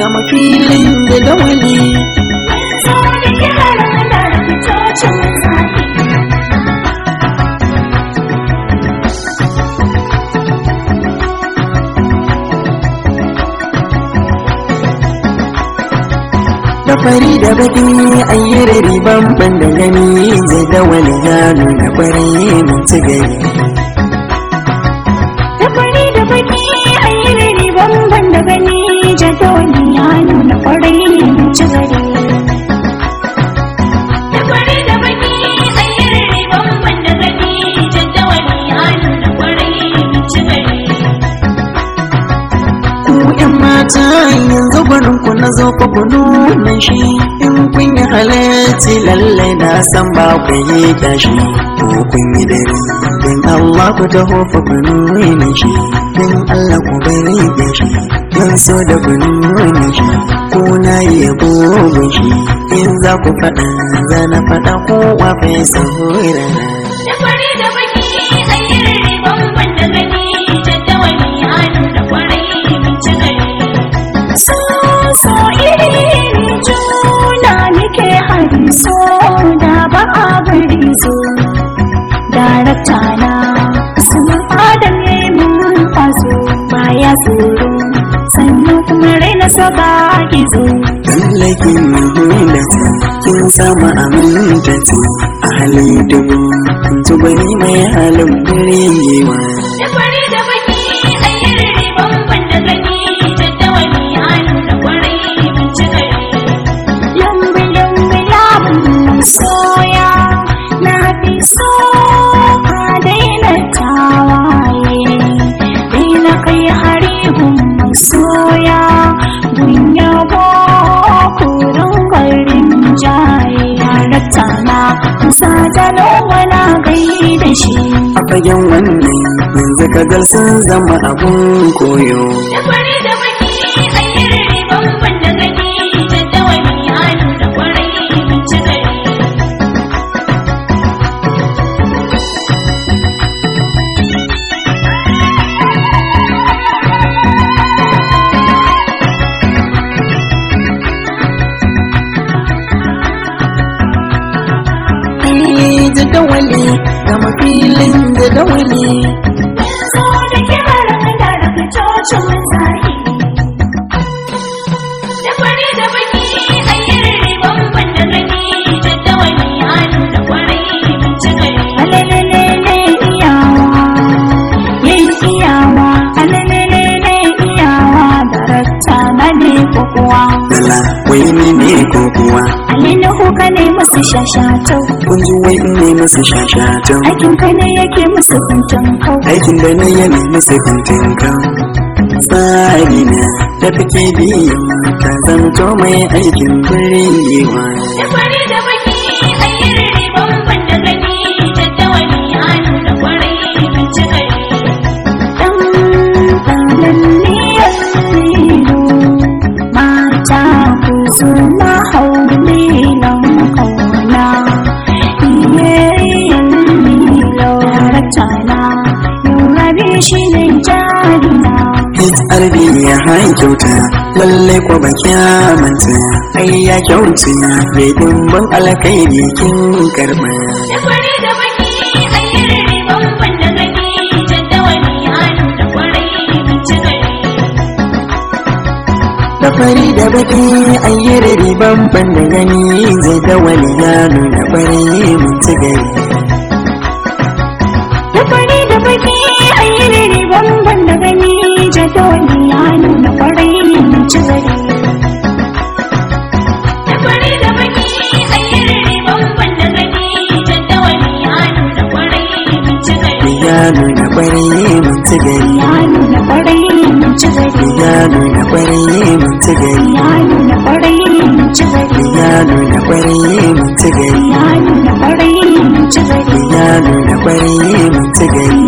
gama filin da dawali so da kirar da fitocin zafi da fari da baki ayyar riban ban da gani zai dawali ya nuna kwarai mun ci gari da fari da baki a yi riri bamban da gani jadawali ya nuna kwarai mun ci gari da fari da baki a yi riri bamban da gani jadawali ya nuna kwarai mun ci gari ku yan mata yanzu barin ku na zo ku nuna shi in kun yi halarci lallai na san ba ku yi tashi ko kun yi dare don Allah ku taho fa ku nuna shi don Allah ku bari da shi don so da ku nuna shi ko na yi yabo shi in za ku faɗa za na faɗa kowa fa ya saurara da fari da baki a yi riri bamban da gani jadawali ya nuna kwarai mun ci gari so so iri iri juna nake hari so da ba a bari so darakta na usman adam ya yi mun kwazo baya tsoro sannan kuma raina saba gizo Lallakin mahimmanci kin samu amintati a halin dubu tubari mai halin birewa da fari da baki a yi riri bamban da gani jadawali ya nuna kwarai mun ci gari lambi lambi lamun soya na fi so ka daina tawaye daina kai hari gun soya gun yabo kurin garin jaye halatta na musa jalo wana gai da shi a fagen wannan yanzu kagal sun zama abun koyo da fari da baki a yi riri bamban da gani jadawali ya nuna kwarai mun ci gari ai da dawali gama filin da dawali so da kirar da da fitocin zahi da fari da baki a yi riri bamban da gani jadawali ya nuna kwarai mun ci gari alalelele iyawa yin iyawa alalelele iyawa darakta na ne kokowa dala wai ni ne ko kuwa Alinu ka ne musu shashatau kun ji wai in ne musu shashatan aikin ka ne yake musu kuntun kau aikin da na yi musu kantin kan tsari na da kake biyan ka zamto mai aikin birewa da fari da baki a yi riri bamban da gani jadawali ya nuna kwarai mun ci gari dan kanan niyan lilo mata ku suna haulilan kauna iyayen lilo darakta na yau rabi shi ne jarina HRD ya hain kyauta lallai kwa ba kyamanta ai ya kyauta bai dimbin alkairi kin karba da fari da baki a yi riri bamban da gani jadawali ya nuna kwarai mun ci gari da fari da baki ayyar riban ban da gani zai da wani ya nuna bare mun ci gari da fari da baki a yi riri bamban da gani jadawali ya nuna kwarai mun ci gari da fari da baki a yi riri bamban da gani jadawali ya nuna kwarai mun ci gari ya nuna bare mun ci gari ya nuna kwarai mun ci gari ya nuna bare mun ci gari ya nuna kwarai mun ci gari ya nuna bare mun ci gari ya nuna kwarai mun ci gari ya nuna bare mun ci gari